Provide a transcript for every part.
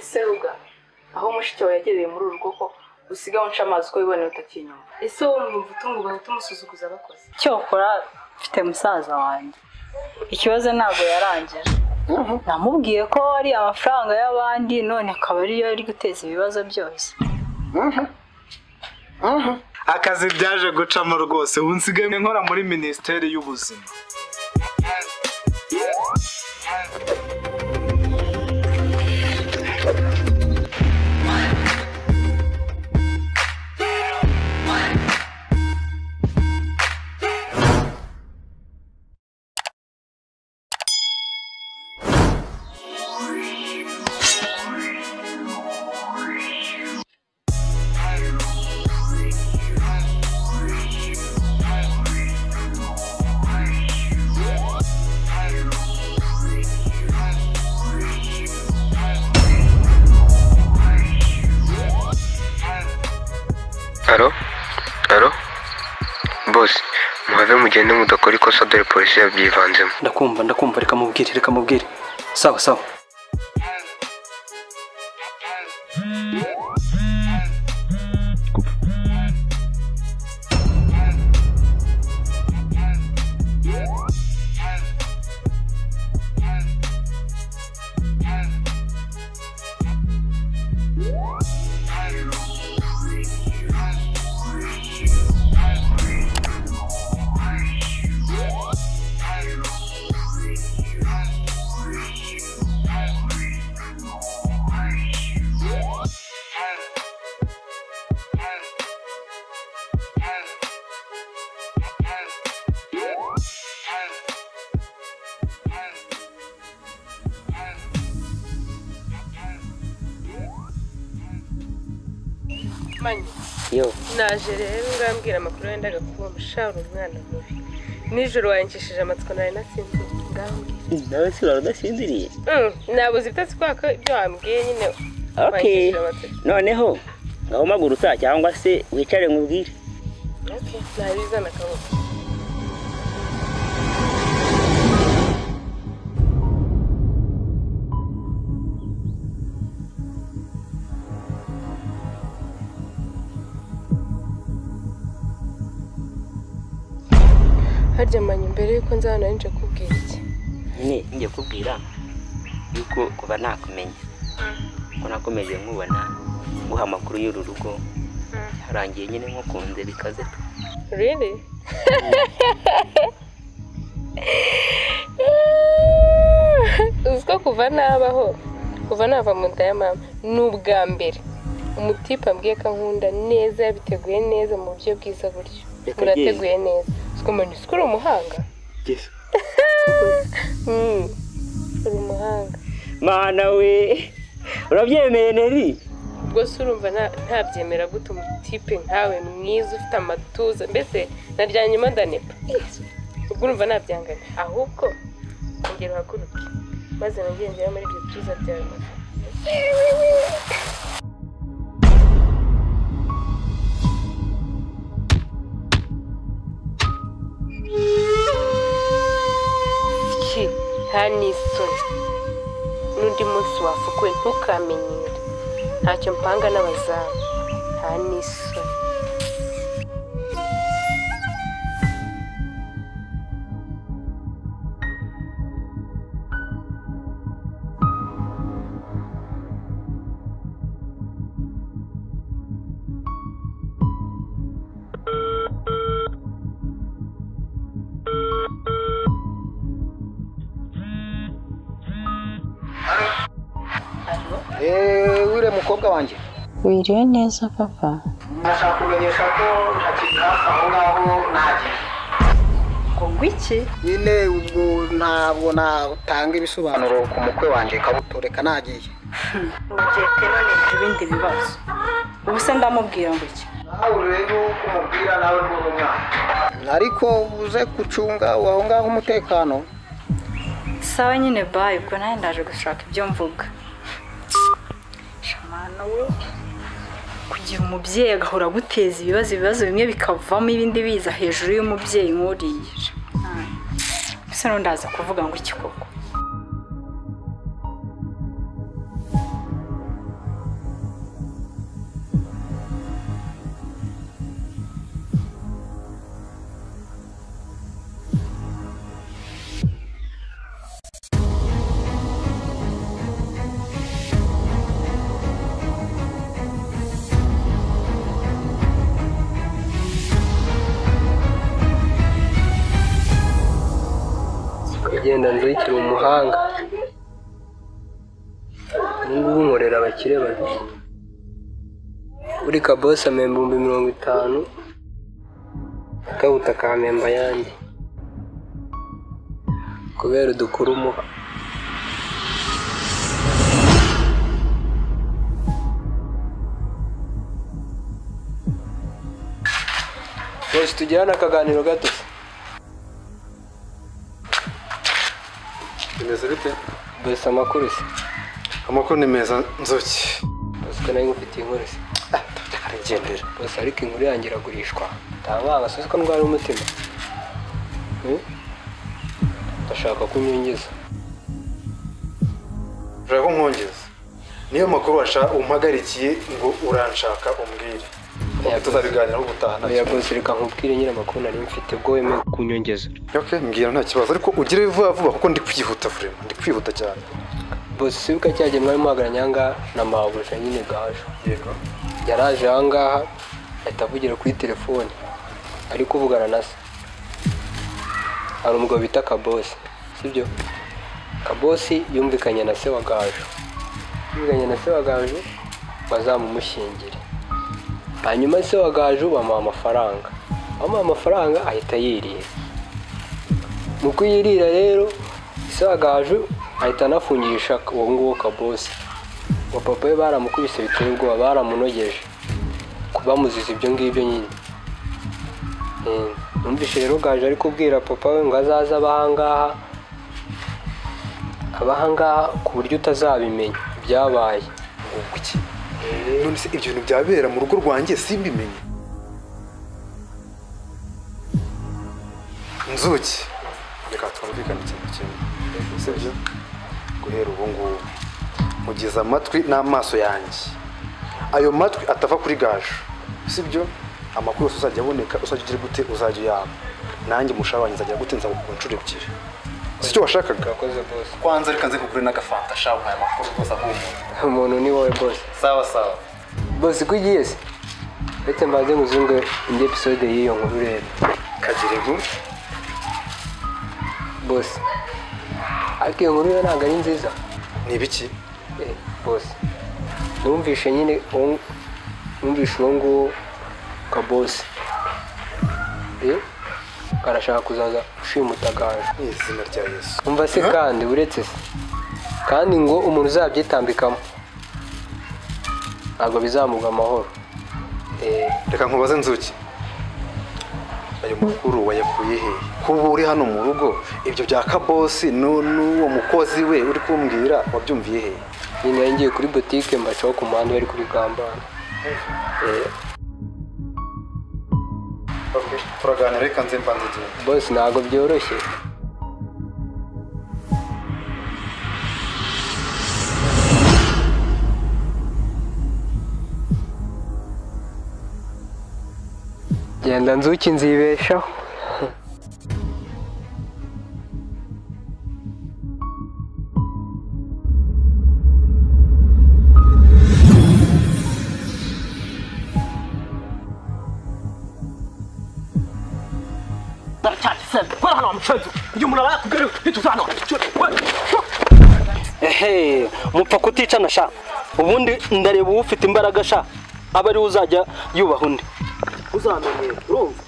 seruga aho mushiki wawe yagereye muri uru rugo ko usigaye unca amazi uko wiboneye utakinyumva ese wowe mwumva utunguwe uhita umusuzuguza abakozi cyokora mfite musaza wanjye ikibazo ntabwo yarangije namubwiye ko ari amafaranga y'abandi none akaba ariyo ari guteza ibibazo byose akazi byaje gucamo rwose ubu nsigaye nkora muri minisiteri y'ubuzima alo alo bose muhave mugende mudakora ikosa dore polisi yabyivanzemo ndakumva ndakumva reka mubwire reka mubwire sawa sawa manyi yo naje rero ngambwira amakuru yendaga kuba mushahara umwana mubi nijoro wayangishije amatsiko nawe nasinziriye ngambwira nawe si wari udasinziriye Mm, nabuze ibitotsi kubera ko ibyo wambwiye nyine okay wangishije amatsiko noneho ngaho umaguruka cyangwa se wicare nkubwire Okay, nabizana akaboko harya manya mbere yuko nza hano nje kubwira iki nyine njya kubwira yuko kuba nakumenya ko nakomeje nkubona nguha amakuru y'uru rugo harangiye nyine nkukunze bikaze pe. really uzi ko kuva nabaho kuva nava mu nda ya mama ni ubwa mbere umutipe ambwiye ko ankunda neza yabiteguye neza mu buryo bwiza buryo Reka murateguye neza uziko mbona uziko uri umuhanga Mm, uri umuhanga mana we urabyemeye neri ubwo se urumva nta- ntabyemera gute umutipe nkawe mwiza ufite amatuza mbese naryanyuma ndanepa ubwo urumva nabyangana ahubwo ongera uhaguruke maze nongere ngere muri ibyo byiza byawe ki nta n'isoni n'undi munsi wafukuwe ntukamenyere ntacyo mpanga n'abazamu nta n'isoni eee wiriya mukobwa wanjye wiriwe neza papa ndashaka kumenyesha ko ntakiri hafi aho ngaho nagera ngo iki nyine ubwo ntabwo natanga ibisobanuro ku mukwe wanjye kabutureka nagiye ugiye pe none ibindi bibazo ubu se ndamubwira ngo iki nawe urebe uko umubwira nawe n'uwo mwana ariko uze gucunga aho ngaho umutekano sawa nyine bayi ubwo nawe ndaje gushaka ibyo mvuga shamana we kugira umubyeyi agahora aguteza ibibazo ibibazo bimwe bikavamo ibindi biza hejuru y'umubyeyi nk'uriya mbese n'undaza kuvuga ngo iki koko wenda nzayikire umuhanga ubungubu nkorera abakire babiri buri kabose amemba ibihumbi mirongo itanu akabuta akamemba ayanjye kubera udukuru umuha bose tugirane akaganiro gato bimeze bite bose amakuru se amakuru ni meza nzuki bose ko nayo ufite inkuru se arigendera bose ariko inkuru yanjye iragurishwa ntabanga sinzi ko ndwara umutima Hmm? ndashaka kunyingiza ushaka ko nkwongeza niyo makuru washa- umpagarikiye ngo uranshaka umbwire Oya, tuzabiganiraho ubutaha nta oya bose reka nkubwire nyine amakuru nari mfite ubwo wemeye kunyongeza kibazo. okay mbwira nta kibazo ariko ugire vuba vuba kuko ndi kwihuta vurema ndi kwihuta cyane bose sibuka cya gihe mwari muhagaranye ahangaha na mabuja nyine gaje yego yaraje ahangaha ahita avugira kuri telefone ari kuvugana na se hari umugabo bita kabosi sibyo kabosi yumvikanye na se wa gaje yumvikanye na se wa gaje bazamumushyingire hanyuma se wa gaje bamuha amafaranga bamuha amafaranga ahita yirira mu kuyirira rero se wa gaje ahita anafungisha uwo nguwo kabosi ngo papa we baramukubise biteye ubwoba baramunogeje bamuziza ibyo ngibyo nyine Eh, numvise rero gaje ari kubwira papa we ngo azaze abahangaha abahangaha ku buryo utazabimenya ibyabaye ubwo iki none se ibyo bintu byabera mu rugo rwanjye simbimenye nzuki reka twumvikane ikintu kimwe sibyo guhera ubu ngubu mugize amatwi n'amaso yanjye ayo matwi atava kuri gaje sibyo amakuru yose uzajya aboneka uzajya ugira gute uzajya uyaba nanjye mushaba nzajya gute nza ku nshuro ebyiri si cyo washakaga urakoze bose kwanza reka nze kugura n'agafanta shabu aya makuru rwose ahumura umuntu ni wowe bose sawa sawa bose ko ugiye se uretse mbanze muzunge indi episode y'iyo nkuru rero kagiribu bose ariko iyo nkuru yo ntabwo ari nziza ni ibiki Eh, bose numvishe nyine uwo- numvishe uwo nguwo kabose Eh, karashaka kuzaza ushimuta gaje ni izina rya yesu umva se kandi uretse se kandi ngo umuntu uzabyitambikamo ntabwo bizamuga amahoro Eh, reka nkubaze nzuki ayo makuru wayakuye he kuba uri hano mu rugo ibyo bya kabosi nu- n'uwo mukozi we uri kumbwira wabyumviye he nyine nari ngiye kuri botike mbacaho ku muhanda bari kuri gambana Eh, turaganira reka nze mbanze igenda bose ntabwo byoroshye genda nzuki nzibeshaho ehe mupfa kuticana sha ubundi ndareba ufite imbaraga sha aba ariwe uzajya yubaha undi uzamenyera urumva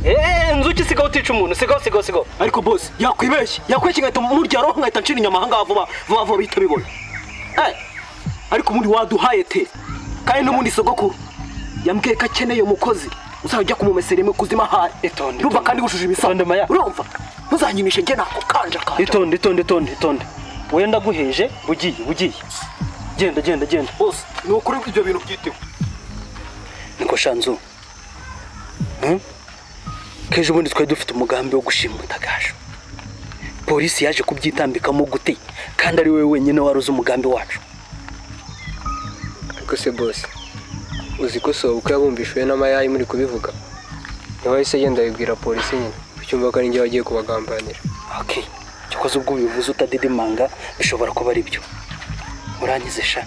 eee nzuki sigaho utica umuntu sigaho sigaho sigaho ariko bose yakwibeshye yakwibeshye ngahita murya roho nkahita ncira inyama ahangaha vuba vuba vuba bihita bibona Eh, ariko ubundi waduhaye te kandi n'ubundi sogokuru yambwiye ko akeneye umukozi uzajya kumumesera imwe kuzima hari urumva kandi wujuje imisanzu urumva ntuzanyimishe njye nako kanja kanja itonde itonde itonde itonde wowe ndaguheje ugiye ugiye genda genda genda bose ni ukuri ibyo bintu byitewe niko shanzu Hmm? kejo ubundi twari dufite umugambi wo gushimuta gajo polisi yaje kubyitambikamo gute kandi ari wowe wenyine wari uzi umugambi wacu ariko se bose uzi ko soba uko yabumbishwe n'amayayi muri kubivuga niho yahise agenda abibwira polisi nyine ucyumva ko ari njye wagiye kubagambanira Okay. Cyokoze ubwo ubivuze utadidimanga bishobora kuba ari byo. Urangize sha.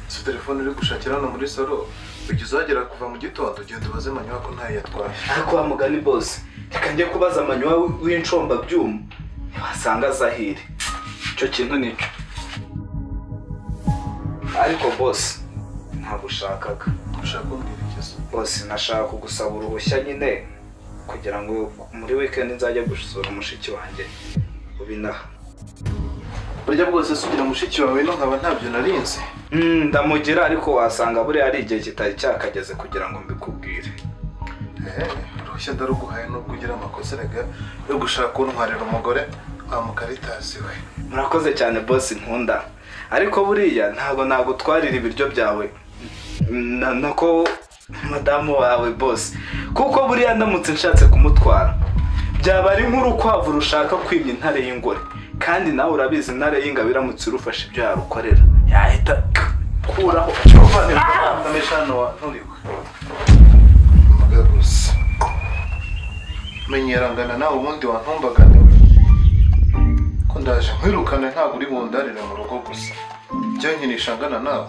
izo telefone uri gushakira hano muri salo ujya uzagera kuva mu gitondo ugenda ubaze manywa ko ntayo yatwaye ariko wa mugani bose reka njye kubaza amanywa w'incombabyuma ntiwasanga zahire icyo kintu nicyo ariko bose ntabwo ushakaga ushaka kumbwira ikibazo bose nashaka kugusaba uruhushya nyine kugira ngo muri wikendi nzajya gusura mushiki wanjye ubinaha burya bwose sugira mushiki wawe no nkaba ntabyo narinze Mm, ndamugira ariko wasanga buriya ari igihe kitari cyakageze kugira ngo mbikubwire uruhushya ndaruguhaye nubwo ugira amakosa erega yo gushaka kuntwarira umugore wa mukaritasi we murakoze cyane bosi nkunda ariko buriya ntabwo nagutwarira ibiryo byawe na- nako madamu wawe bosi kuko buriya ndamutse nshatse kumutwara byaba ari nk'urukwavu rushaka kwimya intare y'ingore kandi nawe urabizi intare y'ingabo iramutse irufashe ibyo yarukorera yahita kuraho amesha hano wa nturiwe mbaga gusa menyerangana nawe ubundi wantumbagane we ko ndaje nkwirukane ntabwo uri bundarire mu rugo gusa jya nkinisha angana nawe